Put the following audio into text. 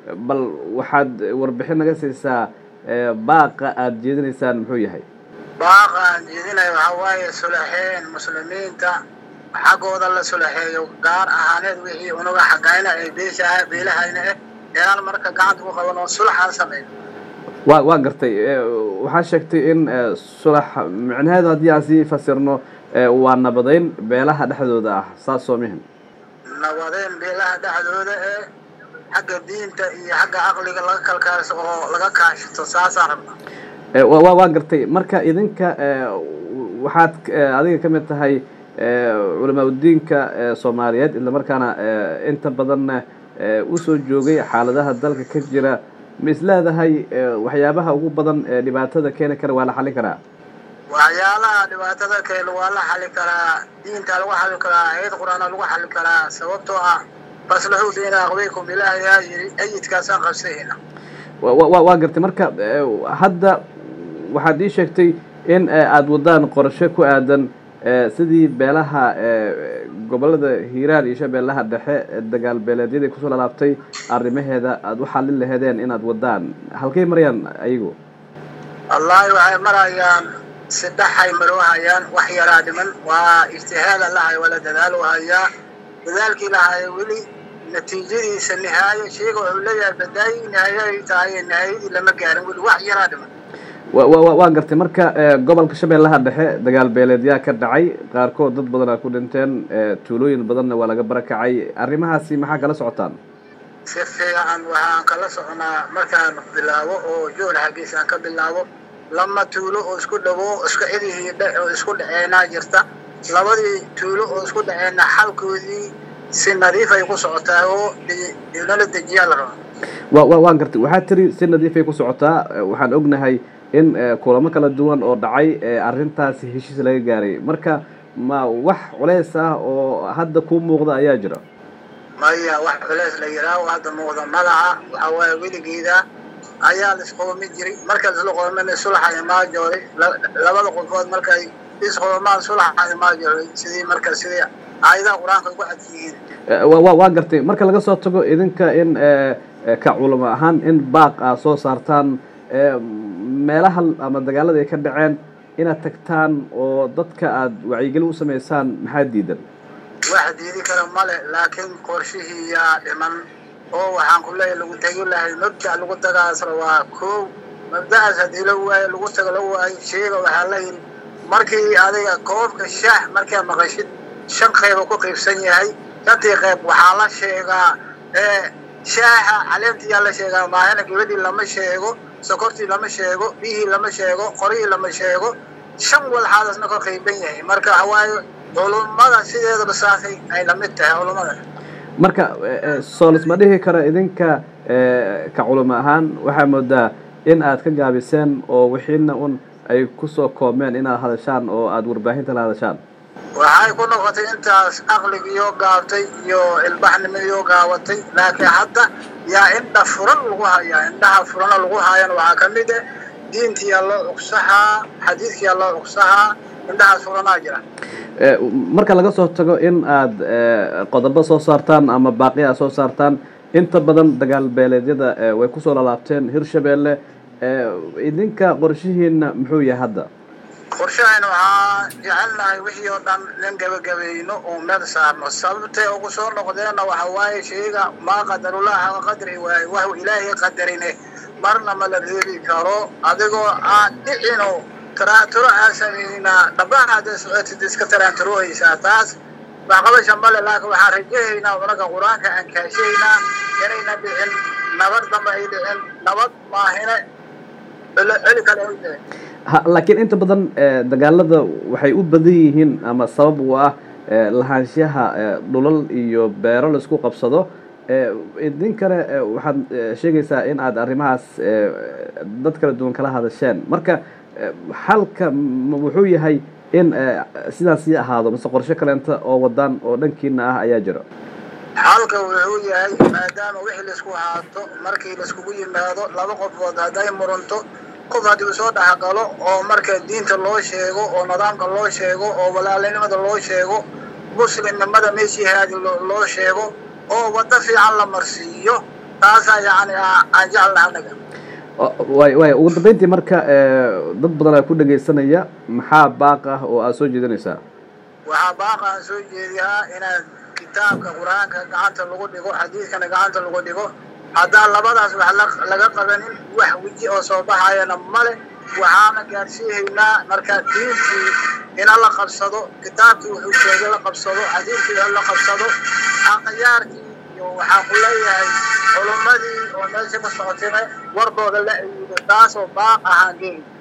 bal waxaad warbixin naga siisaa baaqa aada jeedinaysaan muxuu yahay baaqa aan jeedinayo waxaa waaye sulaxeen muslimiinta xaggooda la sulaxeeyo gaar ahaaneed wixii unaga xagayna ee beeshaha beelahayna eh inaan marka gacanta ku qaban oo sulaxaan sameeyo wa waa gartay waxaa sheegtay in sulax micnaheedu haddii aan sii fasirno waa nabadeyn beelaha dhexdooda ah saas soo mihin nabadeyn beelaha dhexdooda ee xagga diinta iyo xagga caqliga laga kalkaaliso oo laga kaashato saasaan rabnaa wa waa gartay marka idinka waxaad adiga ka mid tahay culamaauddiinka soomaaliyeed isla markaana inta badanna usoo joogay xaaladaha dalka ka jira ma is leedahay waxyaabaha ugu badan ee dhibaatada keeni kara waa la xallin karaa waxyaalaha dhibaatada keena waa la xali karaa diinta lagu xali karaa ayad qur-aana lagu xali karaa sababtoo ah faslaxuu bayna aqweykum ilaahayaa yiri ayidkaasaan qabsahayna waa gartay marka hadda waxaad ii sheegtay in aada wadaan qorshe ku aadan sidii beelaha gobolada hiiraan iyo shabeellaha dhexe dagaal beeleedyadii kusoo lalaabtay arrimaheeda aada u xallin laheedeen inaad wadaan halkay marayaan ayagu wallaahi waxay marayaan sidhaxay maroohayaan wax yaraa dhiman waa ijtihaada lahay wala dadaalo hayaa dadaalkii lahaya weli natiijadiisa nihaayo sheega wuxuu leeyahay badaayi nihaayo ay tahay nihaayadii lama gaarin weli wax yaraa dhiman waa gartay marka gobolka shabeellaha dhexe dagaal beeleedyaa ka dhacay qaarkood dad badan aa ku dhinteen tuulooyin badanna waa laga barakacay arrimahaasi maxaa kala socotaan si fiican waxaan kala soconaa markaan bilaabo oo jool xaggiisa aan ka bilaabo lama tuulo oo isku dhawo isku cidihii oo isku dhaceenaa jirta labadii tuulo oo isku dhaceena xalkoodii si nadiif ay ku socotaa oo nala dejiyaa la rabaa wa waan gartay waxaad tiri si nadiifay ku socotaa waxaan ognahay in kulamo kala duwan oo dhacay arrintaasi heshiis laga gaaray marka ma wax culeys ah oo hadda kuu muuqda ayaa jira maya wax culeys la yidhaaho hadda muuqda malaha waxaa waaye weligeeda ayaa laisqoomi jiray marka laisla qoomana sulaxa imaajooday labada qofood markay isqoomaan sulaxa imaajooday sidii marka sidii aayadaha qur-aanka ugu cad yihiin waa gartay marka laga soo tago idinka in ka culamo ahaan in baaq aa soo saartaan meelaha ama dagaalada ay ka dhaceen inaad tagtaan oo dadka aada wacyigelin u samaysaan maxaa diidan wax diidi kara male laakiin qorshihii yaa dhiman oo waxaan ku leeyahay lagu tegi lahay mabda lagu tagaasra waa koow mabda'aas haddii la waayo lagu tago la waayo sheega waxaa la yidhi markii adiga koobka shaah markaa maqashid shan qayba ku qaybsan yahay shantii qayb waxaa la sheegaa shaaha caleemtiyaa la sheegaa maahana gabadhii lama sheego sokortii lama sheego biyihii lama sheego qorihii lama sheego shan walxaadasna ka qayban yahay marka waxawaaye culummada sideedaba saasay ay lamid tahay culummada marka soolis ma dhihi karo idinka ka culamo ahaan waxaa moodaa in aad ka gaabiseen oo wixiina un ay kusoo koobmeen inaad hadashaan oo aada warbaahinta la hadashaan waxay ku noqotay intaas aqligiyo gaabtay iyo ilbaxnimiyo gaabatay laakiin hadda yaa indha furan lagu hayaa indhaha furana lagu haayana waxaa ka mid ah diintiyaa loo cugsahaa xadiidkiyaa loo cugsahaa indhahaas furanaa jira marka laga soo tago in aada qodobo soo saartaan ama baaqi aad soo saartaan inta badan dagaal beeleedyada way kusoo lalaabteen hirshabeelle idinka qorshihiina muxuu yahay hadda qorshahayna waxaa jecelnahay wixii oo dhan nin gabagabayno oo meel saarno sababtay ugu soo noqdeenna waxa waaye sheega maa qadarullah xaqa qadri waaye wax ilaahay qadarine marna ma la reebi karo adigoo aan dhicino taraanturo aan samaynaa dhabaha hadday socotid iska taraanturohaysaa taas waxqabasha male laakiin waxaan rajahaynaa unaga qur-aanka aan kaashaynaa inayna dhicin nabad damba ay dhicin nabad maahine celi kale ay dhicin laakiin inta badan dagaalada waxay u badan yihiin ama sabab u ah lahaanshaha dhulal iyo beero laisku qabsado idinkana waxaad sheegaysaa in aad arrimahaas dad kala duwan kala hadasheen marka xalka wuxuu yahay in sidaas sii ahaado mise qorshe kaleenta oo wadaan oo dhankiina ah ayaa jiro xalka wuxuu yahay maadaama wixii laisku haato markii laiskugu yimaado laba qofood hadday muranto qof haddii soo dhexgalo oo marka diinta loo sheego oo nidaamka loo sheego oo walaalinimada loo sheego muslimnimada meeshii haadi loo sheego oo waddo fiican la marsiiyo taasaa yani aan jeclaha anaga way way ugu dambeyntii marka dad badan aa ku dhegaysanaya maxaa baaq ah oo aad soo jeedinaysaa waxaa baaqa aan soo jeediyaa inaad kitaabka qur-aanka gacanta lagu dhigo xadiidkana gacanta lagu dhigo haddaan labadaas wax laga qabanin wax weji oo soo baxayana male waxaana gaadhsiihaynaa markaa diintii ina la qabsado kitaabkii wuxuu sheegay la qabsado xadiidkii la qabsado aqyaarkii iyo waxaan ku leeyahay culummadii oo meesha ka socotayna warkooda la ayido taasoo baaq ahaan geey